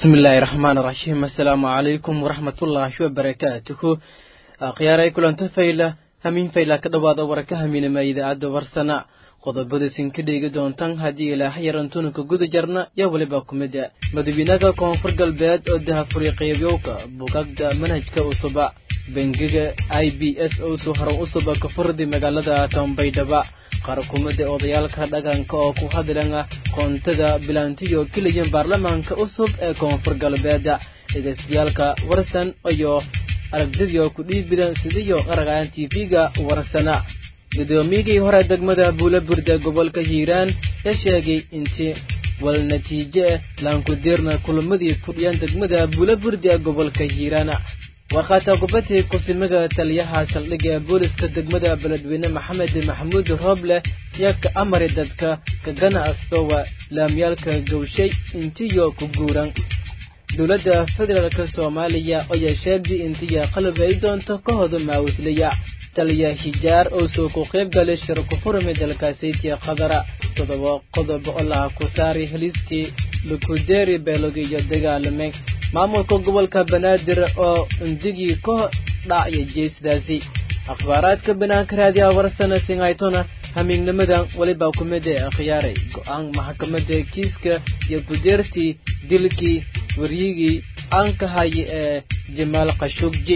bismillaahi raxmaani raxiim assalaamu calaykum waraxmatullaahi wabarakaatuhu akhyaaray kulanta fayla hamiin fayla ka dhowaada warka hamiinama idaacadda warsana qodobadaisin ka dheegi doontaan haddii ilaaha yaran tunanka guda jarna yaa weliba ku mid a madawiinaha koonfur galbeed oo dahafuri qeybiyowka bugagda manhajka usuba bangiga i b s oo soo haran usuba ka furdi magaalada tambaydhaba qaar kumida odayaalka dhaqanka oo ku hadlana koontada bilaantiyo keliyan baarlamaanka usub ee koonfur galbeed dhegeystayaalka warsan iyo aragtidii ku dhiibidan sidiyo qaraqaan tv-ga warsana gudoomiyigii hore degmada buulaburda gobolka hiiraan ee sheegay intii wal natiije laankudirna kulamadii fudhiyaan degmada buulaburda gobolka hiiraan warqaata kubadii kusimada taliyaha saldhigga booliska degmada beledweyne maxamed maxamuud rooble yaa ka amari dadka ka ganacstowa laamyaalka gawshay intiyo ku guuran dowladda federaalk soomaaliya ayaa sheegday intiya qalab ay doonto ka hoda maawislaya taliya hijaar oo soo ku qayb galay shir ku furmay dalkaasaytiya qadara todoba qodob oo laha ku saaray heliskii lukudeeri beelogi iyo dagaalamay maamulka gobolka banaadir oo indigii ka dhacya jeesdaasi akhbaaraadka banaanka raadiyaha warsana singaytona hamiignamadan weliba ku mid ee akhyaaray go-aan maxkamada kiiska iyo gudeertii dilkii waryigii aan ka haya ee jamaal khashugji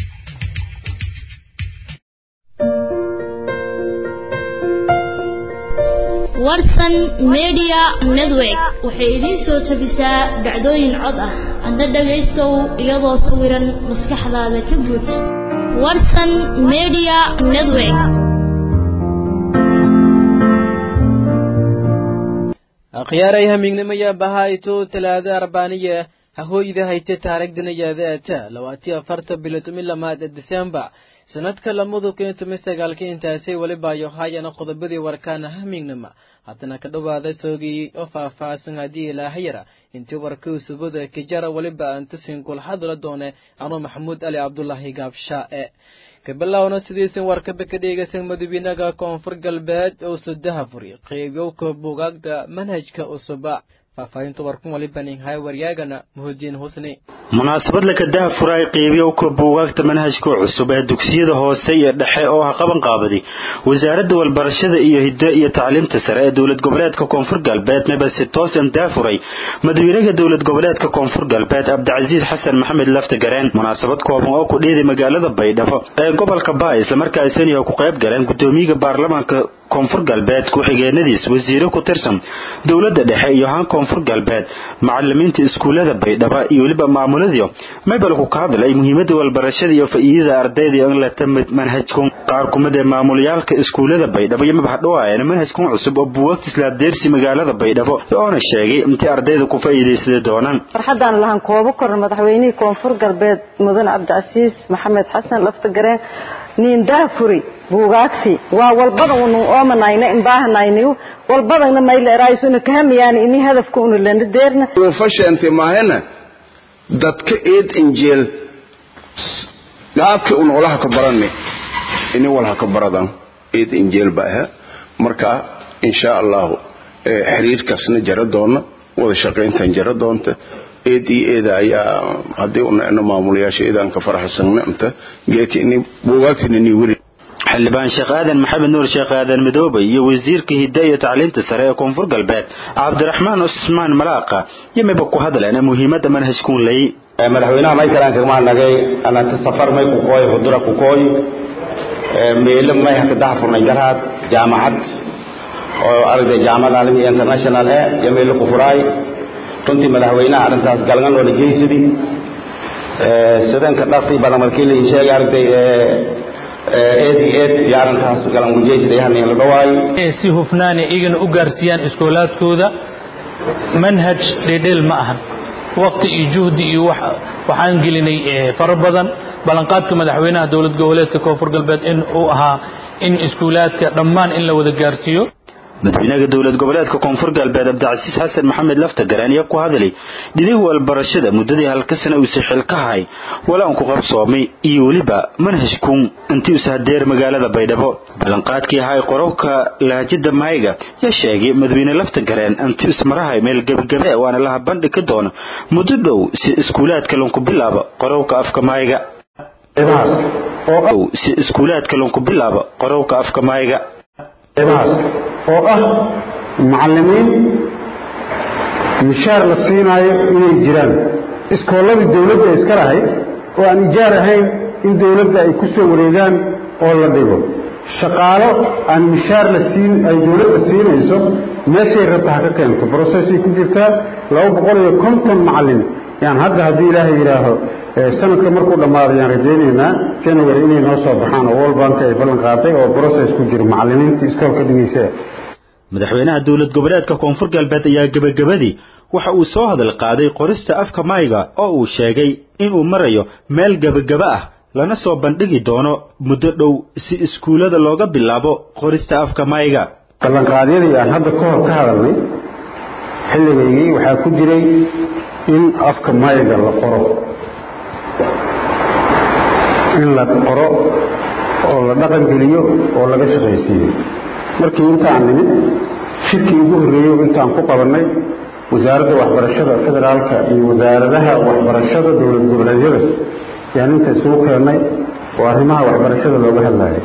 warsan media network waxay idiin soo tabisaa dhacdooyin cod ah hadda dhagaystow iyadoo sawiran maskaxdaada ka buuj warsan media network akhyaaray hamiignimaya bahayto talaada arbaaniya hahooyda hayte taarigdanayaadaata labaatiyo afarta bilotomi lamaad ee disembar sanadka lamadu kun toban sagaalka intaasay weliba yohayana qodobadii warkaana hamiignima haddana ka dhowaada soogii oo faah-faahsan haddii ilaahayara intii warkii subada kijara weliba antasin kulxadula doone anuu maxamuud ali cabdulaahi gaabshaae kabilowna sidiisin warkaba ka dhegeysan madawiinaha koonfur galbeed oo sudaha furi qeybiyowka bugaagda manhajka usuba faahfaahinta warkun walibaninhay waryaagana muhudiin husni munaasabad laka daha furaay qeybiyowka buugaagta manhajka cusub ee dugsiyada hoose iyo dhexe oo ha qaban qaabaday wasaaradda walbarashada iyo hiddo iyo tacliimta sare ee dowlad goboleedka koonfur galbeed mabase toosan daafuray madawiinaha dowlad goboleedka koonfur galbeed cabdicasiis xasan maxamed lafta gareen munaasabad kooban oo ku dheeday magaalada baydhabo ee gobolka baa islamarkaasaniha ku qayb galeen gudoomiyaha baarlamaanka koonfur galbeed ku-xigeenadiis wasiire ku tirsan dowladda dhexe iyo haan koonfur galbeed macalimiinta iskuullada baydhaba iyo weliba maamuladii maybalku ka hadlay muhiimada walbarashada iyo faa'iidada ardayda in la tamid manhajkun qaar kumid ee maamulayaalka iskuullada baydhabo iyo mabxdhowaayana manhajkun cusub oo buugaagta islaadeersi magaalada baydhabo oona sheegay intii ardayda ku faa'iidaysada doonaan farxaddaan lahan koobo korna madaxweynihii koonfur galbeed mudane cabdicasiis maxamed xasan laftagareen niin daafuri buugaagti waa walbadan unu oomanayna imbahanayniu walbadana mayleeraayisuna kahamiyaan ini hadafka unu lana deerna fashente mahena dadka eed injeel gaabki un olaha ka barane ini walha ka baradan eed injeel ba aha marka insha allahu xiriirkaasna jara doona wada shaqayntan jara doonta eed iyo eeda ayaa haddii unano maamulayaasha eedaan ka faraxsanna inta geedka ini buugaagtina ni weli xildhibaan sheekh aadan maxamed nuur sheekh aadan midoobe iyo wasiirka hidda iyo tacliinta sare ee koonfur galbeed cabdiraxmaan cusmaan malaaqa iyo mayba ku hadleen muhiimadda manhajkuun lay madaxweynaha maykalaan kagmaa nagay anata safar may ku kooy hudura ku kooy meelo may haka daha furnay garaad jaamacad oo aragtay jaamacad caalami international eh iyo meelo ku furaay runtii madaxweynaha arrintaas galgan oo dhajeysadi sidanka dhaqsi badan markii la sheegay aragtay eed iyo eed iyo arrintaas galan gujeysada yahan la dhawaayo si hufnaana iyagana u gaarsiiyaan iskoolaadkooda manhaj dhedheel ma ahan waqti iyo juhdi iyo waxaan gelinay fara badan ballanqaadka madaxweynaha dowlad goboleedka koonfur galbeed in uu ahaa in iskuulaadka dhammaan in la wada gaarsiiyo madaxweynaha dowlad goboleedka koonfur galbeed cabdicasiis xasan maxamed laftagareen ayaa ku hadlay dhinihi walbarashada muddadii halka sana uuse xilka hay walaanku qabsoomay iyo weliba manhajkuun intii use hadeer magaalada baydhabo ballanqaadkii ahay qorowka lahajada mahayga yaa sheegay madaxweyne laftagareen intii ismarahay meel gebagabe waana laha bandhigi doona muddo dhow si iskuulaadka lanku bilaaba qorowka afka mahayga si iskuulaadka lanku bilaaba qorowka afka mahayga oo ah macallimiin mishaar la siinaayo inay jiraan iskoolladii dawladda iska lahayd oo aan ijaar ahayn in dawladda ay ku soo wareegaan oo la dhigo shaqaalo aan mishaar la siin ay dawladda siinayso meeshay rabta ha ka keento brocessay ku jirtaa laba boqol iyo konton macallin yaan hadda haddii ilaahay yidhaaho sanadka markuu dhammaado yaan rajaynaynaa january inay noo soo baxaan oo world bank ay ballan qaaday oo process ku jiro macallimiintii iskoolka dhigaysa madaxweynaha dowlad goboleedka koonfur galbeed ayaa gebagabadii waxa uu soo hadal qaaday qorista afka mayga oo uu sheegay inuu marayo meel gebagaba ah lana soo bandhigi doono muddo dhow si iskuullada looga bilaabo qorista afka mayga ballanqaadyadii aan hadda ka hor ka hadalnay xilligaygii waxaa ku jiray in afka mayga la qoro in la qoro oo la dhaqangeliyo oo laga shaqaysiiyo markii intaan nimid shirkii ugu horreeyo intaan ku qabannay wasaaradda waxbarashada federaalka iyo wasaaradaha waxbarashada dowlad goboleedyada yaan inta isugu keennay oo arrimaha waxbarashada looga hadlayay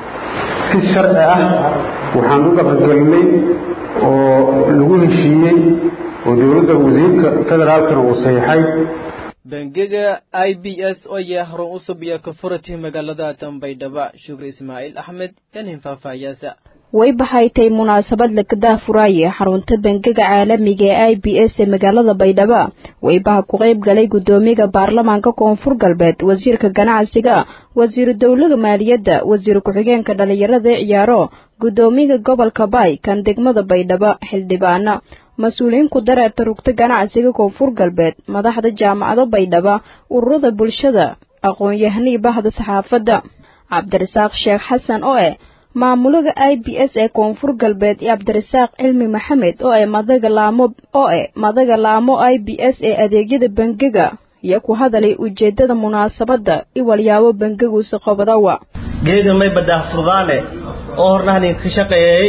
si sharci ah waxaan u dhaqangelinay oo lagu heshiiyey oo dowladda wasiirka federaalkana uu saxiixay bangiga i b s oo yahay harun cusub iyo ka furatay magaalada dambaydhaba shukri ismaaciil axmed yanin faahfaahiyaasa way baxaytay munaasabad lakadaa furaaye xarunta bangiga caalamiga ee i b s ee magaalada baydhabo waybaha ku qayb galay guddoomiyaga baarlamaanka koonfur galbeed wasiirka ganacsiga wasiiru dowlada maaliyadda wasiir ku-xigeenka dhallinyarada ee ciyaaro guddoomiyaga gobolka baay kan degmada baydhabo xildhibaana mas-uuliyiin ku dareerta rugta ganacsiga koonfur galbeed madaxda jaamacado baydhaba ururada bulshada aqoon-yahanihii bahda saxaafadda cabdirasaaq sheekh xasan oo eh maamulaga i b s ee koonfur galbeed iyo cabdirasaaq cilmi maxamed oo e madaga laamo oo e madaga laamo i b s ee adeegyada bangiga iyo ku hadalay ujeedada munaasabadda iwalyaabo bangiguusa qobadawa geeda may badah furdaane oo hornahnin ka shaqeeyey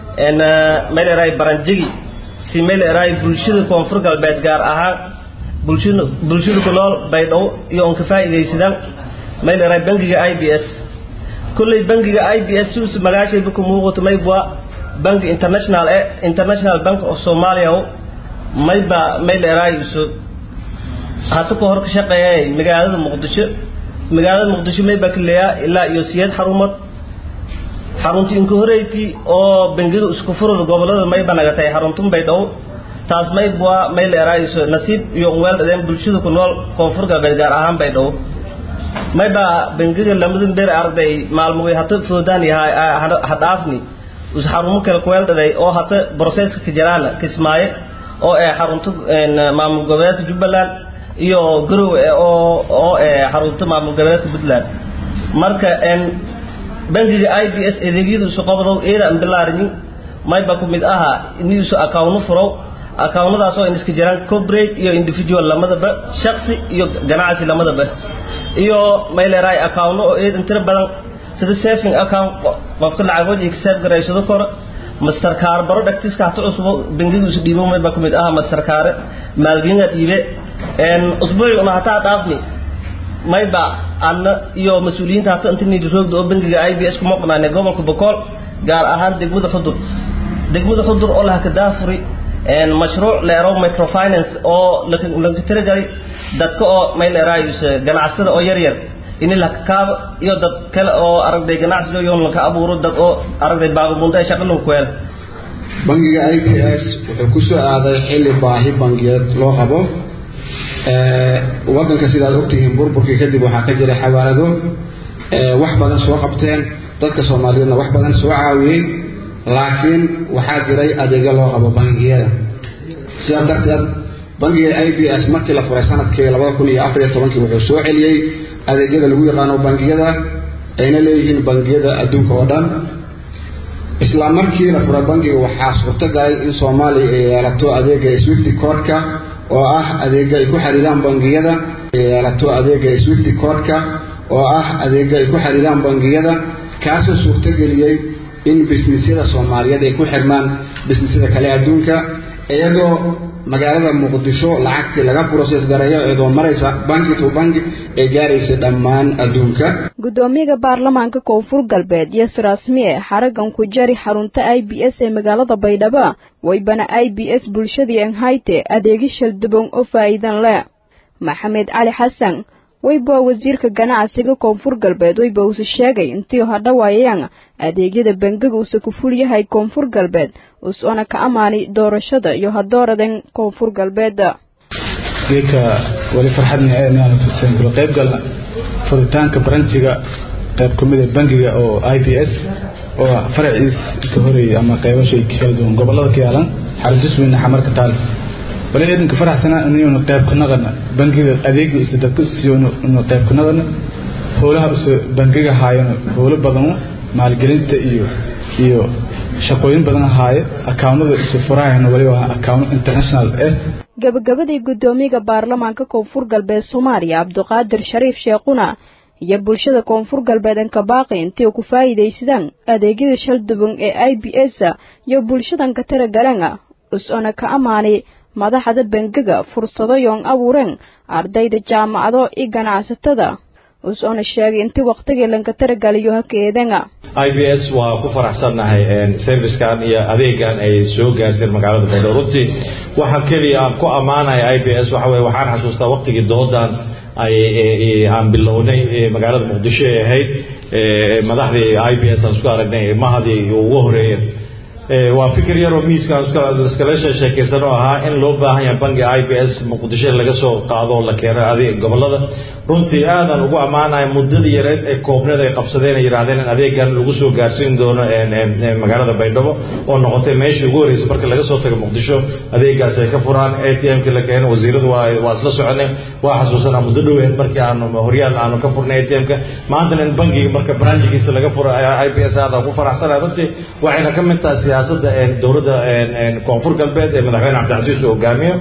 mayleray baranjigi si mayleray bulshada koonfur galbeed gaar ahaan bulshada bulshada ku nool baydhabo iyo on ka faa'iidaysadaan mayleray bangiga i b s kulley bangiga i b s sius magaashayba ku muuqato maybwa bangi international e international bank of somalia mayba mayleray iso hata ka hor ka shaqeeyay magaalada muqdisho magaalada muqdisho mayba kaleeyaa ilaa iyo siyeed xarumood xarunti inka horeyti oo bangiga isku furada gobolada mayba nagatay xaruntun baydhabo taas maybwa mayleerayso nasiib iyo unweel dhadeen bulshada ku nool koonfur galbeed gaar ahaan baydhabo mayba bangiga lamadan beer arday maalmugay hata foodaan yahay hadhaafni us xarumo kale kuweel dhaday oo hata broseska ka jaraana kismaaye oo ee xarunta maamul goboleedka jubbaland iyo garowe oo oo ee xarunta maamul goboleedka puntland marka bangiga i b s adeegyada isu qabdow eeda aan bilaarinin mayba ku mid aha iniisu akawno furow akawnadaas oo iska jiraan corporate iyo individual lamadaba shaksi iyo ganacsi lamadaba iyo mayleeray akawno oo eed intira badan sida saving account qofka lacagood iyo xisaab garaysado koro mastercard baro dhagtiska hata cusbo bangiga isu dhiibo mayba ku mid aha mastercard maalgelinga dhiibe usbuucuna hataa dhaafni mayba anna iyo mas-uuliyiinta hata inta nidiroogda oo bangiga i b s kuma qanaane gobolka bokool gaar ahaan degmada xudur degmada xudur oo laha ka daafuri mashruuc leero microfinance oo lanka tiragalay dadka oo mayleeraayus ganacsada oo yar yar ini laka kaabo iyo dad kale oo aragday ganacsiga yoon lanka abuuro dad oo aragday baababunda ee shaqa lanku helo bangiga i b s wuxuu ku soo aaday xilli baahi bangiyeed loo qabo waddanka sidaad ogtihiin burburkii kadib waxaa ka jiray xawaalado wax badan soo qabteen dadka soomaaliyeedna wax badan soo caawiyey laakiin waxaa jiray adeegyo loo qabo bangiyada sidaas darteed bangiga i b s markii la furay sanadkii labada kun iyo afar iyo tobankii wuxuu soo celiyey adeegyada lagu yaqaano bangiyada ayna leeyihiin bangiyada adduunka oo dhan isla markii la furay bangiga waxaa suurtagalay in soomaaliya ay yeelato adeega swifty codka oo ah adeega ay ku xiriiraan bangiyada yeelato adeega swifty codka oo ah adeega ay ku xiriiraan bangiyada kaasoo suurtageliyey in bisnisyada soomaaliyeed ay ku xirmaan bisnisyada kale adduunka iyadoo magaalada muqdisho lacagtii laga process gareeyo iyadoo maraysa banki to banki ay gaaraysa dhammaan adduunka gudoomiyaha baarlamaanka koonfur galbeed yas rasmiye xaragan ku jari xarunta i b s ee magaalada baydhabo waybana i b s bulshadii enhayte adeegi shalduban oo faa'iidan leh maxamed cali xasan weyba wasiirka ganacsiga koonfur galbeed weyba uuse sheegay intii hadhawaayayaan adeegyada bangiga uuse ku ful yahay koonfur galbeed us-ona ka ammaanay doorashada iyo hadooradan koonfur galbeeda geedka wali farxadna inaanu tuseen kula qayb galna furitaanka baranjiga qayb ka mid a bangiga oo i b s oo faraciis inta horeeyay ama qaybashay kala duwan gobolada ka yaalan xarujusweyne xamarka taal wali ciidanka faraxsana inaynu qayb ka naqana bangiga adeega isa dadka siiyonu inu qayb ka naqana howlaha isa bangiga haayano howlo badano maalgelinta iyo iyo shaqooyin badan haaye akawnada isu furahayno wali waa akawno international eh gabagabadii gudoomiyaha baarlamaanka koonfur galbeed soomaaliya cabdiqaadir shariif sheekhuna iyo bulshada koonfur galbeed ankabaaqi intii ku faa'iidaysadaan adeegyada shalduban ee i b s iyo bulshadan ka taragalan us-ona ka ammaanay madaxda bangiga fursado yoon abuureen ardayda jaamacado iyo ganacsatada us-ona sheegay intii waqtigii lanka taragaliyo hakeedanga i b s waa ku faraxsannahay servicekan iyo adeegan ay soo gaarsiin magaalada baydhabo runtii waxa keliya aan ku ammaanaya i b s waxa weye waxaan xasuustaa waqtigii doodan ay aan bilownay magaalada muqdisho ay ahayd madaxdii i b s aan isku aragnay mahadii ugu horeeyeen waa fikir yaroo miiska iskala sheekaysan oo ahaa in loo baahan yahay bangi i b s muqdisho laga soo qaado oo la keeno adeeg gobolada runtii aadaan ugu ammaanaya muddadii yareed ee koobneed ay qabsadeen ay yidhahdeen in adeegan lagu soo gaarsiin doono magaalada baydhabo oo noqotay meeshii ugu horreysay marka laga soo tago muqdisho adeegaas ay ka furaan a t m-ki la keeno wasiiradu waa isla soconay waa xasuusanaa muddo dhoweed markii aanu horyaal aanu ka furnay a t m-ka maantana in bangiga marka branjigiisa laga furo i b s aadaan ku faraxsanaya runtii waxayna ka mid tahay siyaasadda dowladda koonfur galbeed ee madaxweyne cabdicasiis uu hogaamiyo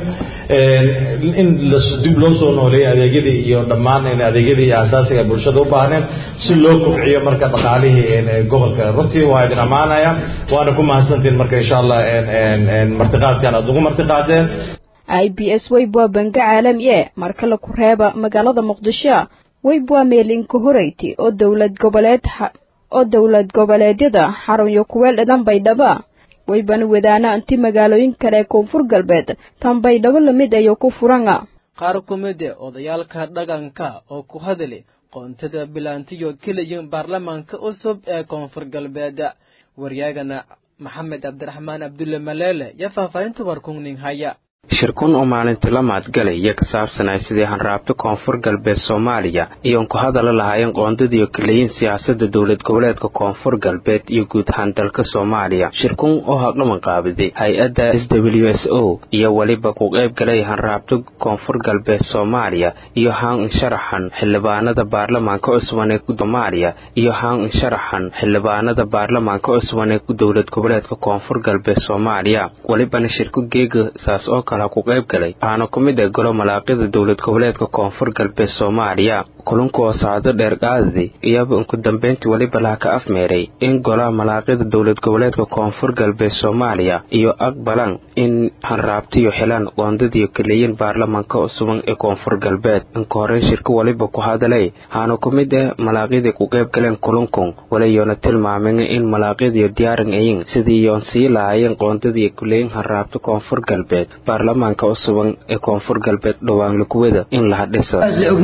in dib loo soo nooleeyo adeegyadii iyo dhammaan adeegyadii asaasiga bulshada u baahneen si loo kobciyo marka dhaqaalihii gobolka runtii waa idin ammaanaya waana ku mahadsantiin marka insha allah martiqaadkan aad ugu martiqaadeen i b s weyb waa bangi caalami e marka laku reeba magaalada muqdisho weyb waa meelinka horeyti oo dowlad goboleed oo dowlad goboleedyada xarunyo kuweel dhidan baydhaba waybana wadaana inti magaalooyin kale ee koonfur galbeed tan baydhabo lamid ayo ku furana qaar ku mid e odayaalka dhaqanka oo ku hadli qoontada bilaantiyo keliya baarlamaanka cusub ee koonfur galbeed waryaagana maxamed cabdiraxmaan cabdulle maleele iyo faahfaahinta warkungning haya shirkun oo maalintii la maadgalay iyo ka saabsanay sidii hanraabta koonfur galbeed soomaaliya iyoon ku hadala lahaayeen qoondadiiyo kaleyin siyaasadda dowlad goboleedka koonfur galbeed iyo guud ahaan dalka soomaaliya shirkun oo hadhaman qaabiday hay-adda s w s o iyo weliba ku qayb galay hanraabta koonfur galbeed soomaaliya iyo haan insharaxan xildhibaanada baarlamaanka cusban ee soomaaliya iyo haan insharaxan xildhibaanada baarlamaanka cusban ee dowlad goboleedka koonfur galbeed soomaaliya welibana shirku geega saas oo ku qayb galay waxaana ku mid ah golo malaaqida dowlad goboleedka koonfur galbeed soomaaliya kulankuoo socdo dheer qaadadi iyaba inku dambayntii weliba laha ka afmeeray in golaha malaaqida dowlad goboleedka koonfur galbeed soomaaliya iyo aqbalan in hanraabtiyo xilaan qoondadiiyo kaleyin baarlamaanka cusuban ee koonfur galbeed inka horey shirka weliba ku hadalay waxaana ku mid ah malaaqidii ku qayb galeen kulankun walayoona tilmaameen in malaaqidiyo diyaaran ayin sidii yoon sii lahaayeen qoondadiiyo kaleyin hanraabta koonfur galbeed baarlamaanka cusuban ee koonfur galbeed dhowaan lakuwada in laha dhisa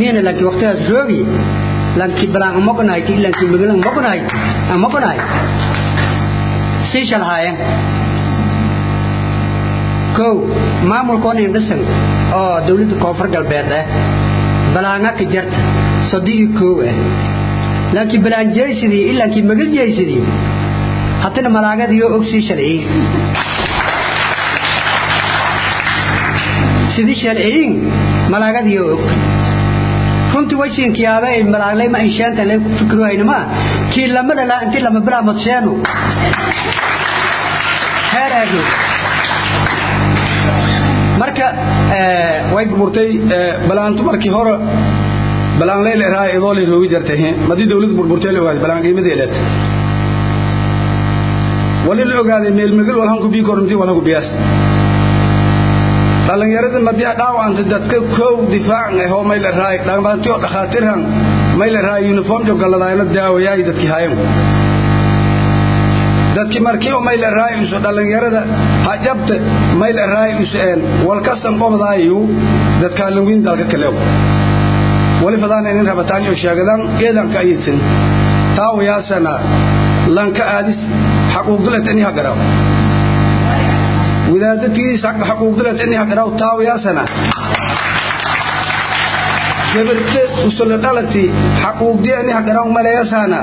rogi lanki balang amokonahay ti lanki migil amokonahay amokonahay si shalhaayeen kow maamulkoon indhisan oo dowladda koonfur galbeed ah balaanga ka jarta sodigi kow ah lanki balaan jeysidii ilankii migil jeysidii haddana malaagadiyo og sii shalciyin sidii shalciyin malaagadiyo og runtii waysiinkiyaaba ay malaaglay ma inshaanta lee ku fikirayna ma kii lamada la intii lama bilaa madseenu heer aado marka way burburtay balaantu markii hore balaan leyl eraa idoo lay roogi jartay madii dawlad burburtay la ogaaday balaan qiimadii leed wali la ogaaday meel magal walhanku bii kornti walhanku biyaas dhalinyarada madii dhaawacanta dadka kow difaac ahoo may la raay dhamaantii oo dhakhaatiirhan may la raay uniform jogaladaayna daawayaay dadkii hayan dadkii markii oo may la raay isu dhalinyarada hajabta may la raay isu een walkasan qobdaayu dadkaa lawin dalka kaleew wali fadaana inin rabataan iyo sheegadaan eedanka ayidsan taawayaasana lanka aadis xaquuqdulet ini hagaraw wadaadadkiis xaquuqdulet ini hagaraw taawayaasana gabirte usula dhalati xaquuqdi ini hagaraw maleyasaana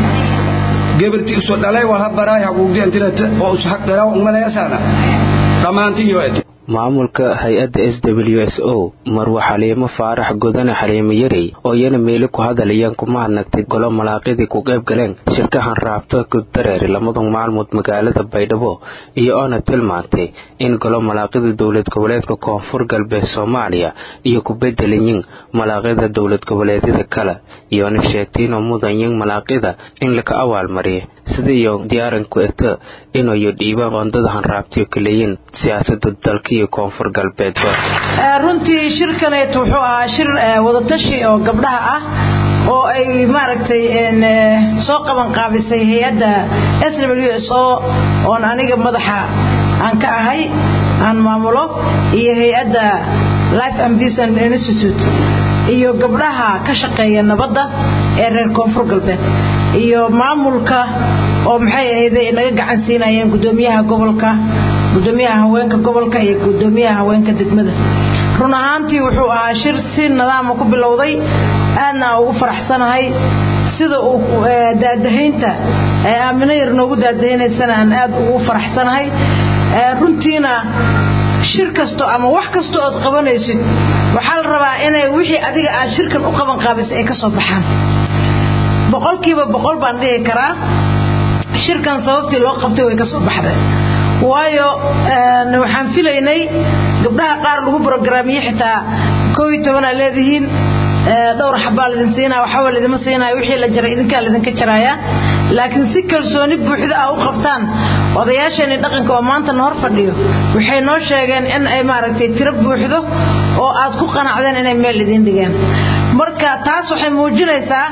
gabirti usu dhalay wal habaraay xaquuqdi intilata oo usu hagaraw maleyasaana dhammaanti iyo eti maamulka hay-adda s w s o marwa xaliimo faarax godane xaliimo yarey oo iyana meeli ku hadlayaan kuma hadnagtay golo malaaqidii ku qayb galeen shirkahan raabta gudareeri lamada maalmood magaalada baydhabo iyo oona tilmaantay in golo malaaqida dowlad goboleedka koonfur galbeed soomaaliya iyo ku bedelayin malaaqida dowlad goboleedyada kale iyoona sheegtayinoo mudanyin malaaqida in laka awaalmariya sida iyo diyaaranku eto inayo dhiibaan qoondada hanraabtiyo kaleeyin siyaasada dalka iyo koonfur galbeedba runtii shirkaneet wuxuu ahaa shir wadatashi oo gabdhaha ah oo ay maaragtay soo qaban qaabisay hay-adda s w s o oon aniga madaxa aan ka ahay aan maamulo iyo hay-adda life and peace and institute iyo gabdhaha ka shaqeeya nabadda ee reer koonfur galbeed iyo maamulka oo maxay ahayday naga gacan siinayeen gudoomiyaha gobolka gudoomiyaha haweenka gobolka iyo gudoomiyaha haweenka degmada run ahaantii wuxuu ahaa shir si nidaama ku bilowday aadna ugu faraxsanahay sida uu daadahaynta aamino yar noogu daadahaynaysana aan aad ugu faraxsanahay runtiina shir kasto ama wax kasto ood qabanaysid waxaa la rabaa inay wixii adiga aad shirkan u qaban qaabisay ay ka soo baxaan boqolkiiba boqol baan dhihi karaa shirkan sababtii loo qabtay way ka soo baxday waayo waxaan filaynay gabdhaha qaar lagu brogaraamiye xitaa koo iyo tobanaa leedihiin dhowr xabaa lidin siinaya waxba lidima siinaya wixii la jaray idinkaa lidinka jaraya laakiin si kalsooni buuxda ah u qabtaan odayaasheeni dhaqanka oo maanta na hor fadhiyo waxay noo sheegeen in ay maaragtay tiro buuxdo oo aad ku qanacdeen inay meel idin dhigeen marka taas waxay muujinaysaa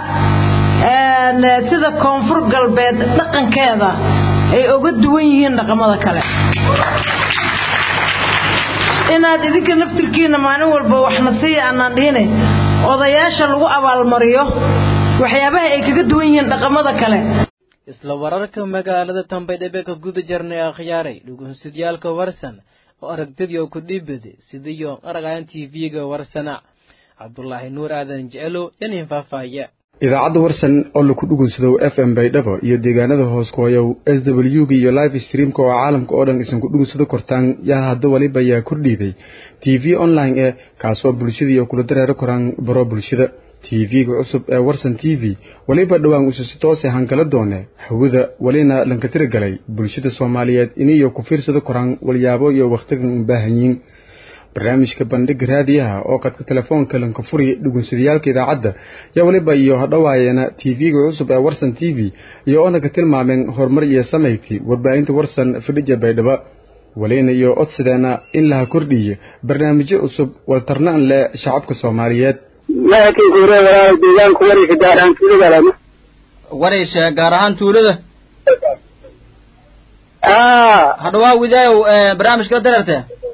sida koonfur galbeed dhaqankeeda ay uga duwan yihiin dhaqamada kale inaad idinka naftirkiina maalin walba waxna siiya aanaan dhihine odayaasha lagu abaalmariyo waxyaabaha ay kaga duwan yihiin dhaqamada kale isla wararka magaalada tambaydhabe ka guda jirnay akhyaaray dhugunsidyaalka warsan oo aragtidii oo ku dhiibade sidiyo aragayan tv-ga warsana cabdulaahi nuur aadan jecelo yanin faahfaahya idaacadda warsan oo laku dhugunsadow f m baydhabo iyo deegaanada hoos kuhayow s w g iyo live streamka oo caalamka oo dhan isan ku dhugunsado kortaan yaa hadda waliba yaa kordhiiday t v online e kaasoo bulshadii oo kula dareero koraan baro bulshada t v-ga cusub ee warsan t v weliba dhowaan usu si toose hangala doone hawada welina lanka tiragalay bulshada soomaaliyeed iniyo ku fiirsado koraan walyaabo iyo wakhtigan u baahanyiin barnaamijka bandhiga raadiyaha oo qadka telefoonka lanka furi dhugunsadayaalka idaacadda yaa weliba iyo hadhowaayeena t v-ga cusub ee warsan t v iyo oonaka tilmaameen horumar iyo samayti warbaahinta warsan fidhija baydhaba welina iyo codsideena in laha kordhiye barnaamijyo cusub waltarnaan leh shacabka soomaaliyeed wareysha gaar ahaan tuulada hadhawaa widaayow barnaamijka dareerte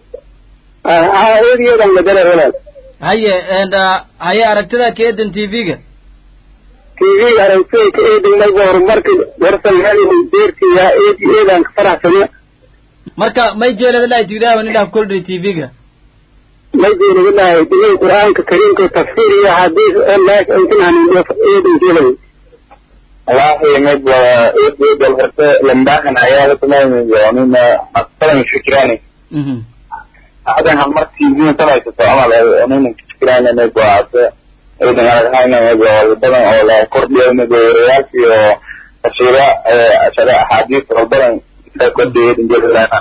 haye haye aragtida ka eedan t v-ga tv aragtida ka eedan mayba horumarka warsan halimu deertiya eedi eedan ka faraxsana marka may jeelada lahay tidaawa nilah koldhi t v-ga may jeelada lahay digay qur-aanka kariimka tafsiir iyo xadiis oo laas intinaan eedan jeelay والله مد يد الغرفة لمباهن عيالة ما يعني ما أصلا مش فكراني هذا هم مرت يجون طلع تتعامل يعني مش فكراني مد وعاد ciidan aragahayna badan oo la kordhiyo wariyaal iyo tafsiira ashara axaadiis oo badan ka kordhiyay injililana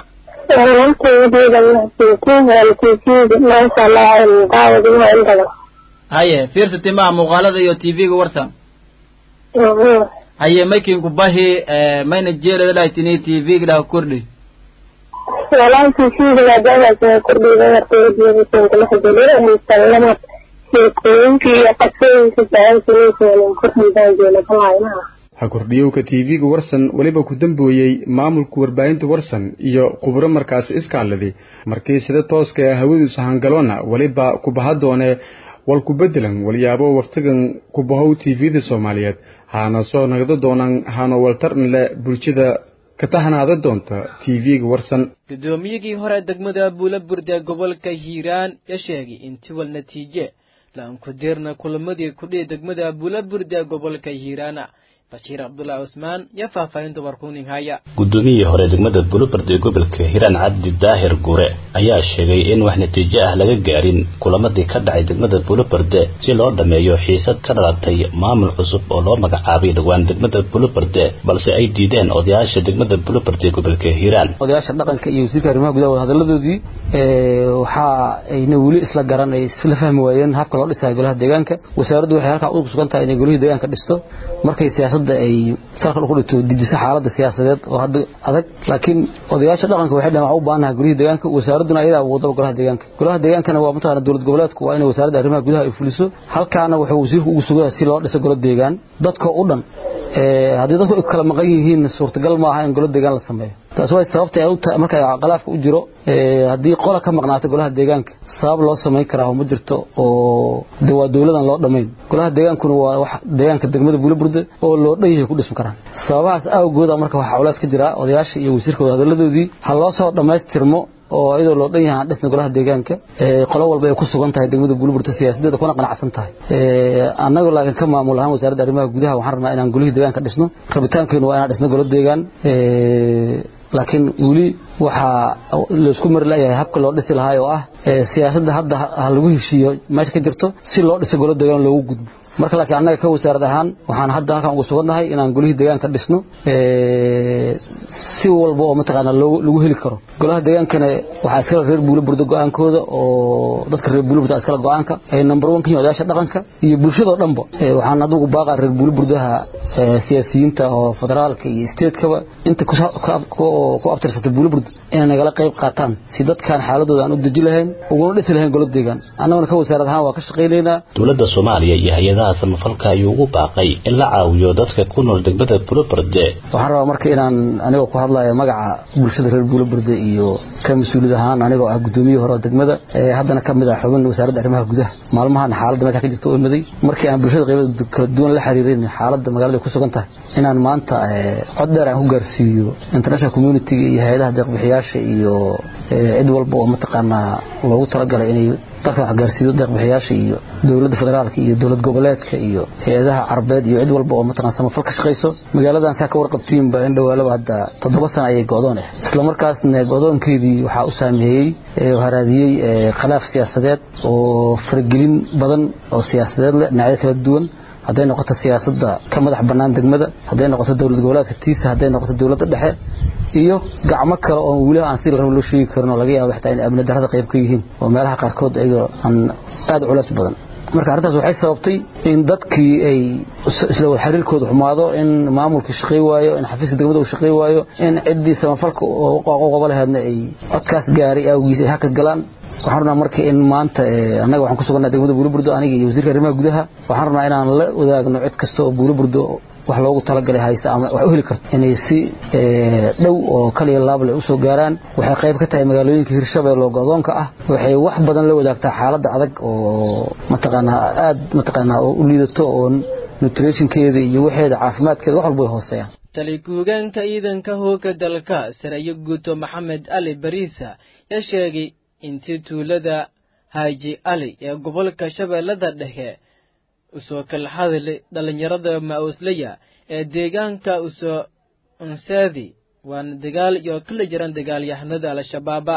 haye fiirsati maa muuqaalada iyo tv-ga warsan haye maykinku bahi mayna jeelada dhahtini tv-ga dhaha kordhi والله في شيء لا دعوة كردي غير كردي بسم الله حجلي أن سلمت يكون في قصين في بعض سنين من كردي داجي لكم ha kordhiyowka tv-ga warsan weliba ku dambooyey maamulka warbaahinta warsan iyo khubro markaasi iskaaladay markii sida tooska ee hawadiisu hangaloona weliba kubaha doone wal ku bedelan walyaabo wakhtigan kubahow tv-da soomaaliyeed haana soo nagdo doonaan haano waltarn le bulshada ka tahanaada doonta tv-ga warsan gudoomiyigii hore degmada buulaburde gobolka hiiraan ya sheegay intii wal natiije laankudirna kulamadii kudhihi degmada buulaburde gobolka hiiraana bashiir cabdulaahi cusmaan iyo faahfaahinta warkuning haya gudoomiyihii hore degmada bulubard ee gobolka hiiraan cabdi daahir gure ayaa sheegay in wax natiijo ah laga gaarin kulamadii ka dhacay degmada bulubarde si loo dhammeeyo xiisad ka dhalatay maamul cusub oo loo magacaabay dhowaan degmada bulubarde balse ay diideen odayaasha degmada bulubarde ee gobolka hiiraan odayaasha dhaqanka iyo wasiirka arrimaha gudaha hadaladoodii waxa ayna weli isla garan ay isla fahmi waayeen habka loo dhisayo golaha deegaanka wasaaraddu waxay halkaa u sugan tahay inay golihii deegaanka dhisto markay siyaasadda ay salka ku dhigto dejiso xaaladda siyaasadeed oo hadda adag laakiin odayaasha dhaqanka waxay dhahan waxaa u baahannahay golihii deegaanka wasaaradduna ayadaa wadaba golaha deegaanka golaha deegaankana waa mataqaana dowlad goboleedku waa inay wasaaradda arrimaha gudaha ay fuliso halkaana wuxuu wasiirku ugu sugaya si loo dhiso golo deegaan dadka u dhan haddii dadku ay kala maqan yihiin suurtagal maaha in golo deegaan la sameeyo taas way sababta ay u tahay marka khilaafka u jiro haddii qola ka maqnaata golaha deegaanka sabab loo samayn karaa ma jirto oo de waa dowladan loo dhammayn golaha deegaankuna waa wax deegaanka degmada buulaburde oo loo dhan yahay ku dhismi karaan sababahaas awgooda marka waxaa culays ka jira odayaasha iyo wasiirkooda hadaladoodii ha loo soo dhammaystirmo oo iyadoo loo dhan yahay aan dhisna golaha deegaanka qolo walba ay ku sugan tahay degmada buulburta siyaasadeeda kuna qanacsan tahay annagu laakiin ka maamul ahaan wasaaradda arrimaha gudaha waxaan rabnaa inaan golihii deegaanka dhisno rabitaankeenu waa inaan dhisno golo deegaan laakiin weli waxaa laysku mari layahay habka loo dhisi lahaa oo ah siyaasadda hadda ha lagu heshiiyo meesha ka jirto si loo dhiso golo deegaan loogu gudbo marka laakiin annaga ka wasaarad ahaan waxaan hadda halkan ugu sugannahay inaan golihii deegaanka dhisno si walba oo mataqaanaa lagu heli karo golaha deegaankana waxaa iskala reer buulaburda go-aankooda oo dadka reer buulaburda iskala go-aanka ay number one ka yihin odayaasha dhaqanka iyo bulshadoo dhanba waxaan adigu baaqaa reer buulaburdaha siyaasiyiinta oo federaalka iyo statekaba inta ku abtirsata buulaburda inay nagala qayb qaataan si dadkan xaaladooda aan u deji lahayn uguna dhisi lahayn golo deegaan annaguna ka wasaarad ahaan waa ka shaqaynaynaa dowladda soomaaliya iyo hay-adaha samafalka ayuu ugu baaqay in la caawiyo dadka ku nool degmada buulaburde waxaan rabaa marka inaan anigoo ku hadlayo magaca bulshada reer buulaburde iyo ka mas-uuliyad ahaan anigoo ah gudoomiyihii hore oo degmada haddana ka mid ah xubin wasaaradda arrimaha gudaha maalmahan xaaladda meesha ka jirta oo imaday markii aan bulshada qaybada kala duwan la xiriirin xaaladda magaalada ku sugan tahay inaan maanta cod dheer aan ku gaarsiiyo international community iyo hay-adaha deeqbixiyaasha iyo cid walba oo mataqaanaa loogu talagalay inay dalka wax gaarsiiyo deeqbixiyaasha iyo dowladda federaalka iyo dowlad goboleedka iyo hay-adaha carabeed iyo cid walba oo mataqana samafal ka shaqayso magaaladan saa ka warqabtiinba in dhowaalaba hadda toddoba sana ayay go-doon ah isla markaasna go-doonkeedii waxaa u saameeyey haraadiyey khilaaf siyaasadeed oo faragelin badan oo siyaasadeed leh dhinacyo kala duwan hadday noqoto siyaasadda ka madax bannaan degmada hadday noqoto dowlad goboleedka tiisa hadday noqoto dowladda dhexe iyo gacmo kale oo weli aan si rab loo sheegi karin oo laga yaabo xitaa inay amni darrada qayb ka yihiin oo meelaha qaarkood ayagoo aan aada culays badan marka arrintaas waxay sababtay in dadkii ay isla wada xiriirkooda xumaado in maamulkii shaqay waayo in xafiiska degmada uu shaqay waayo in ciddii samafalka qobo laheedna ay codkaas gaaray awgiis ay haka galaan waxaan rabnaa marka in maanta annaga waxaan ku sugannaha degmada buuliburdo aniga iyo wasiirka arrimaha gudaha waxaan rabnaa inaan la wadaagno cid kasta oo buuliburdo wax loogu talagalay haysta ama wax u heli karto inay si dhow oo kaliya laable usoo gaaraan waxay qayb ka tahay magaalooyinka hirshabelle oo go-doonka ah waxay wax badan la wadaagtaa xaaladda adag oo mataqaanaa aada mataqaanaa oo u liidato oo nutritionkeeda iyo waxeeda caafimaadkeeda wax walba way hooseeyaan tali ku-hogeenka ciidanka hooga dalka sarayo guuto maxamed ali bariisa yaa sheegay intii tuulada haaji ali ee gobolka shabeellada dhexe usoo kala hadlay dhallinyarada ma-uuslaya ee deegaanka usoo ansaadi waana dagaal iyo kala jiran dagaalyahanada al-shabaaba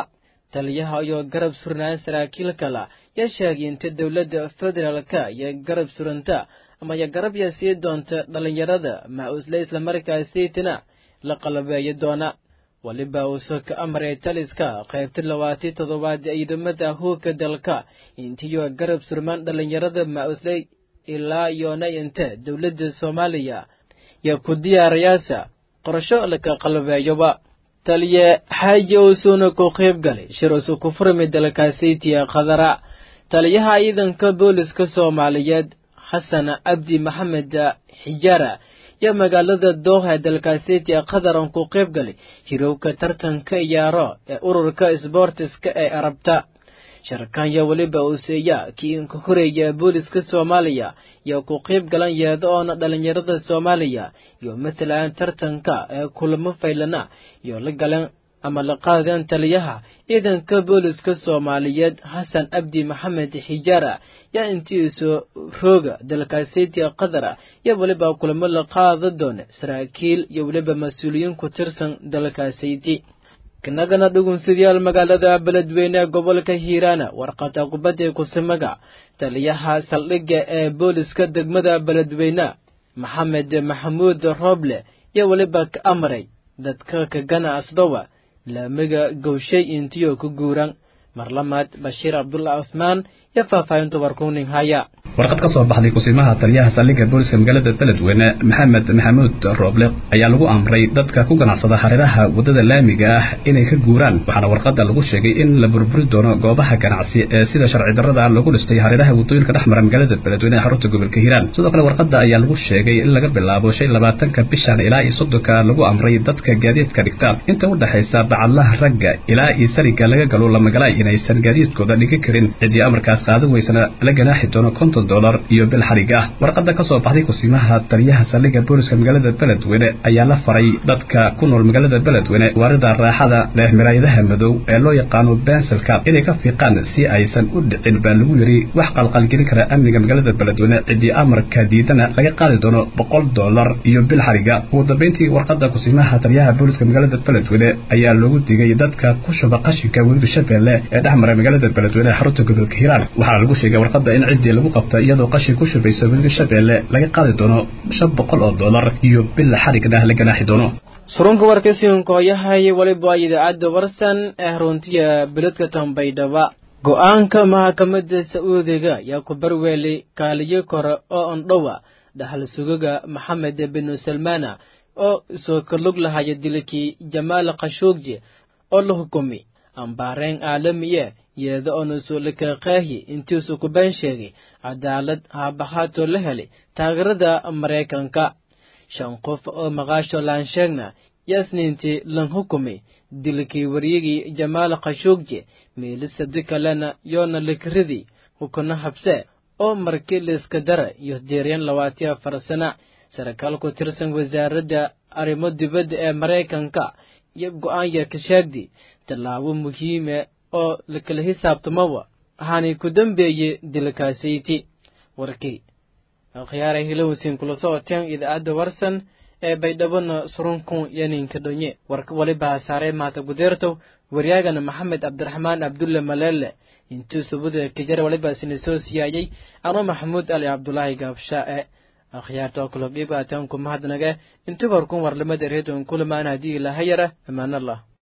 taliyaha iyo garab surnaan saraakiil kala yaa sheegay inta dowladda federaalka iyo garab suranta ama iyo garab yaa sii doonta dhallinyarada ma-uusle islamarkaasiytina la qalabeeyo doona waliba uusoo ka amray taliska qaybta labaati toddobaad ciidamada huuka dalka intiyo garab surmaan dhallinyarada ma-usley ilaa yoona inta dowladda soomaaliya iyo ku diyaarayaasa qorasho laka qalabeeyoba taliye xaaji uusuuna ku qayb galay shir usu ku furmi dalkaasaytiya khadara taliyaha ciidanka booliska soomaaliyeed xasan cabdi maxamed xijaara iyo magaalada dooha dalkaasetiya qadaran ku qayb galay hirowka tartanka iyaaro ee ururka sboortiska ee arabta sharkanya weliba uuseeya kii inka horeeya booliska soomaaliya iyo ku qayb galan yeeda oona dhallinyarada soomaaliya iyo matalan tartanka ee kulamo faylana iyo la galan ama la qaadeen taliyaha ciidanka booliska soomaaliyeed xasan cabdi maxamed xijaara yaa intiisu rooga dalkaaseytiga qadara iyo weliba kulamo la qaada doona saraakiil iyo weliba mas-uuliyiin ku tirsan dalkaaseyti kanagana dhugunsidayaal magaalada beledweyne ee gobolka hiiraana warqada kubadda kusamaga taliyaha saldhigga ee booliska degmada beledweyne maxamed maxamuud rooble iyo weliba ka amray dadka ka ganacsadowa laamiga gowshay intiyo ku guuran marlamaad bashiir cabdulla cusmaan iyo faahfaahinta warkuuning haya warqad ka soo baxday kusimaha taliyaha saldhigga booliska magaalada beledweyne maxamed maxamuud rooble ayaa lagu amray dadka ku ganacsada hareeraha waddada laamiga ah inay ka guuraan waxaana warqadda lagu sheegay in la burburi doono goobaha ganacsi ee sida sharci darrada lagu dhistay hareeraha waddooyinka dhex mara magaalada beledweyne ee xarunta gobolka hiiraan sidoo kale warqadda ayaa lagu sheegay in laga bilaabo shan labaatanka bishan ilaa iyo soddonka lagu amray dadka gaadiidka dhigta inta u dhexaysa bacadlaha ragga ilaa iyo sariga laga galo lamagalaay inaysan gaadiidkooda dhigi karin ciddii amarkaas qaadan weysana la ganaaxi doono konton dolar iyo bil xarig ah warqadda ka soo baxday kusimaha taliyaha saldhigga booliska magaalada beledweyne ayaa la faray dadka ku nool magaalada beledweyne waarida raaxada leh miraayadaha madow ee loo yaqaano bensilka inay ka fiiqaan si aysan u dhicin baa lagu yidhi wax qalqalgelin kara amniga magaalada beledweyne ciddii amarka diidana laga qaadi doono boqol dolar iyo bil xariga ugu dambeyntii warqadda kusimaha taliyaha booliska magaalada beledweyne ayaa loogu digay dadka ku shuba qashinka webiga shabeelle ee dhex mara magaalada beledweyne ee xarunta gobolka hiiraan waxaana lagu sheegay warqadda in ciddii lagu qabta iyadoo qashin ku shubaysa webiga shabeelle laga qaadi doono shan boqol oo dolar iyo bil xarigna la ganaaxi doono surunka warkasiinkooyahay weliba idaacadda warsan ee runtiya beledka tambaydhaba go-aanka maxkamadda sacuudiga yaa ku barweelay kaaliyo kore oo ondhowa dhaxal sugaga maxamed binu salmaana oo soo kalug lahaya dilkii jamaal khashuugji oo la hukumi ambaareen caalamiye yeeda oonasuulakaqaahi intiisu ku been sheegay cadaalad haabahaatoo la helay taageerada maraykanka shan qof oo maqaasho laansheegna yasniintii lan hukumay dilkii waryigii jamaal khashuugje meelisadi kalena yoona likridii hukuna habse oo markii liiska dara iyo diiryan labaatiyo afar sana sarkaal ku tirsan wasaaradda arrimo dibadda ee maraykanka iyo go-aanya ka sheegdi tallaabo muhiime oo lakala xisaabtamawa waxaanay ku dambeeyey dilkaasayti warkii akhyaara hilowsin kula socoteen idaacadda warsan ee baydhabona surunkun yaninka dhonye warka waliba hasaaree maata gudeertow waryaagana maxamed cabdiraxmaan cabdulle maleele intuu subuda kajara waliba sina soo siyaayey ano maxamuud ali cabdulaahi gaabshaa e akhyaarta oo kula qiibqaateen ku mahadnage intuu warkun warlamada reedon kulamaan haddii ilahayara amaanallah